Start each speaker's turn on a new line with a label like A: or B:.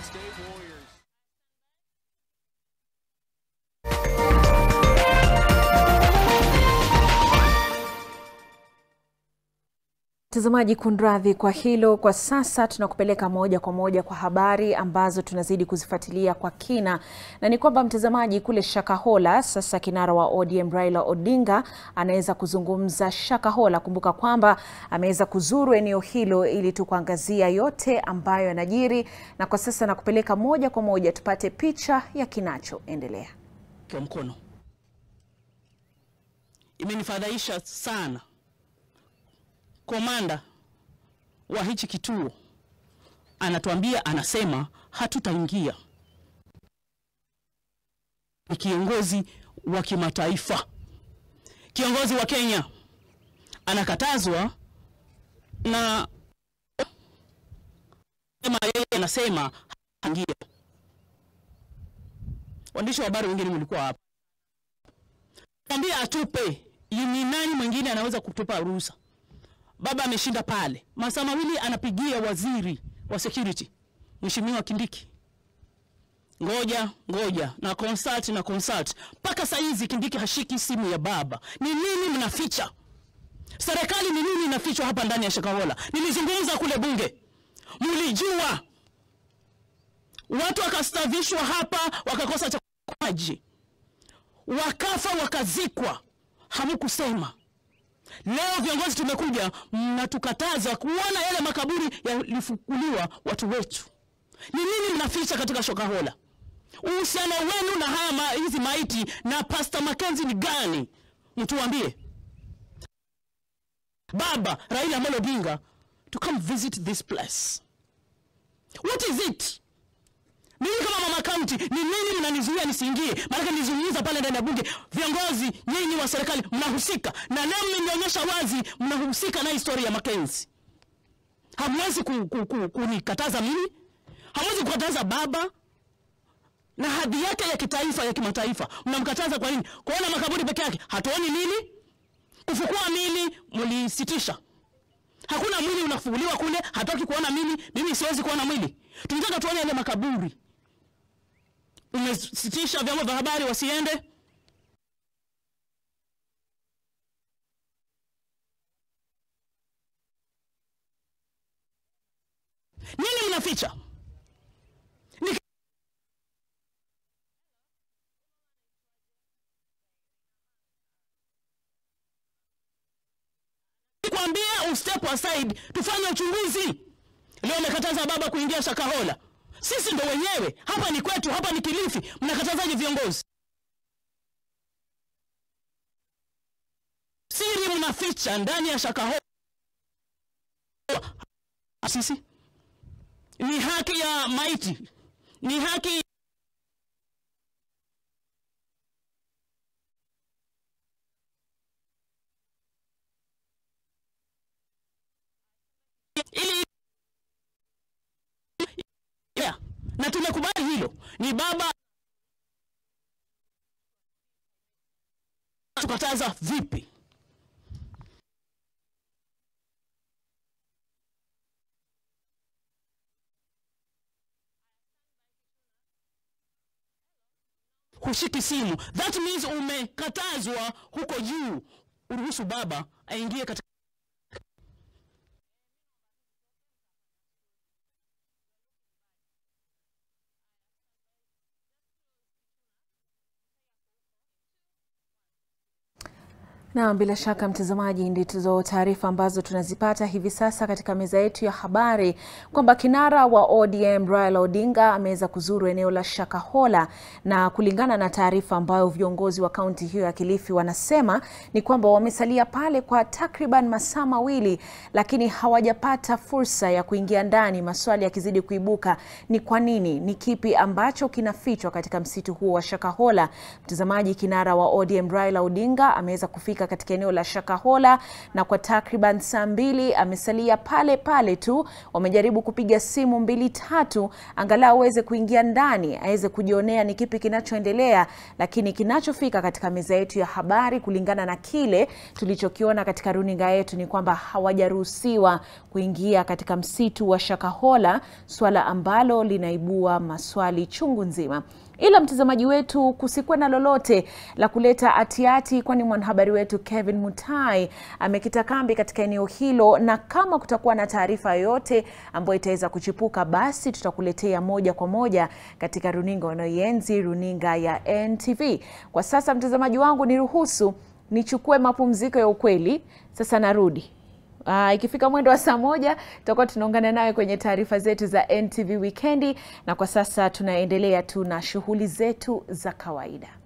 A: State Warriors.
B: Mtazamaji, kunradhi kwa hilo. Kwa sasa tunakupeleka moja kwa moja kwa habari ambazo tunazidi kuzifuatilia kwa kina, na ni kwamba mtazamaji, kule Shakahola sasa kinara wa ODM Raila Odinga anaweza kuzungumza Shakahola. Kumbuka kwamba ameweza kuzuru eneo hilo ili tu kuangazia yote ambayo yanajiri, na kwa sasa nakupeleka moja kwa moja tupate picha ya kinachoendelea.
C: kwa mkono. Imenifadhaisha sana komanda wa hichi kituo anatuambia, anasema hatutaingia. Ni kiongozi wa kimataifa, kiongozi wa Kenya anakatazwa na sema yeye anasema hataingia. Waandishi wa habari wengine mlikuwa hapa, ambia atupe, ni nani mwingine anaweza kutupa ruhusa? Baba ameshinda pale, masaa mawili anapigia waziri wa security Mheshimiwa Kindiki, ngoja ngoja na consult na consult, mpaka saa hizi Kindiki hashiki simu ya baba. Ni nini mnaficha? Serikali ni nini inafichwa hapa ndani ya Shakahola? Nilizungumza kule bunge, mlijua watu wakastafishwa hapa, wakakosa cha maji, wakafa wakazikwa, hamkusema. Leo viongozi tumekuja, mnatukataza kuona yale makaburi yalifukuliwa watu wetu. Ni nini mnaficha katika Shakahola? Uhusiano wenu na haya ma, hizi maiti na Pastor Mackenzie ni gani? Mtuambie. Baba Raila Amolo Odinga to come visit this place. What is it? Mimi kama mama county, ni nini mnanizuia nisiingie? Maana nilizungumza pale ndani ya bunge, viongozi nyinyi wa serikali mnahusika, na leo mmenionyesha wazi mnahusika na historia ya Mackenzie. Hamwezi ku, ku, ku, kunikataza mimi, hamwezi kukataza baba na hadhi yake ya kitaifa ya kimataifa. Mnamkataza kwa nini? Kuona makaburi peke yake, hatuoni nini? Kufukua mili mlisitisha, hakuna mwili unafufuliwa kule, hatoki kuona mili. Mimi siwezi kuona mwili, tunataka tuone ile makaburi. Umesitisha vyombo vya habari wasiende. Nini mnaficha? Ni- Nikwambia ustep aside, tufanye uchunguzi. Leo umekataza baba kuingia Shakahola, sisi ndo wenyewe hapa, ni kwetu, hapa ni Kilifi. Mnakatazaje viongozi? Siri mnaficha ndani ya Shakahola. Sisi ni haki ya maiti, ni haki ili yeah. Na tumekubali hilo, ni baba tukataza vipi? Hushiki simu, that means umekatazwa huko juu. Uruhusu baba aingie katika
B: Na bila shaka mtazamaji, ndizo taarifa ambazo tunazipata hivi sasa katika meza yetu ya habari kwamba kinara wa ODM Raila Odinga ameweza kuzuru eneo la Shakahola, na kulingana na taarifa ambayo viongozi wa kaunti hiyo ya Kilifi wanasema ni kwamba wamesalia pale kwa takriban masaa mawili, lakini hawajapata fursa ya kuingia ndani, maswali yakizidi kuibuka. Ni kwa nini? Ni kipi ambacho kinafichwa katika msitu huo wa Shakahola? Mtazamaji, kinara wa ODM Raila Odinga ameweza kufika amefika katika eneo la Shakahola na kwa takriban saa mbili amesalia pale pale tu. Wamejaribu kupiga simu mbili tatu, angalau aweze kuingia ndani aweze kujionea ni kipi kinachoendelea, lakini kinachofika katika meza yetu ya habari, kulingana na kile tulichokiona katika runinga yetu, ni kwamba hawajaruhusiwa kuingia katika msitu wa Shakahola, swala ambalo linaibua maswali chungu nzima ila mtazamaji wetu, kusikuwa na lolote la kuleta atiati, kwani mwanahabari wetu Kevin Mutai amekita kambi katika eneo hilo, na kama kutakuwa na taarifa yoyote ambayo itaweza kuchipuka, basi tutakuletea moja kwa moja katika runinga wanaoienzi, runinga ya NTV. Kwa sasa, mtazamaji wangu, niruhusu nichukue mapumziko ya ukweli. Sasa narudi Uh, ikifika mwendo wa saa moja tutakuwa tunaungana nawe kwenye taarifa zetu za NTV Wikendi, na kwa sasa tunaendelea tu na shughuli zetu za kawaida.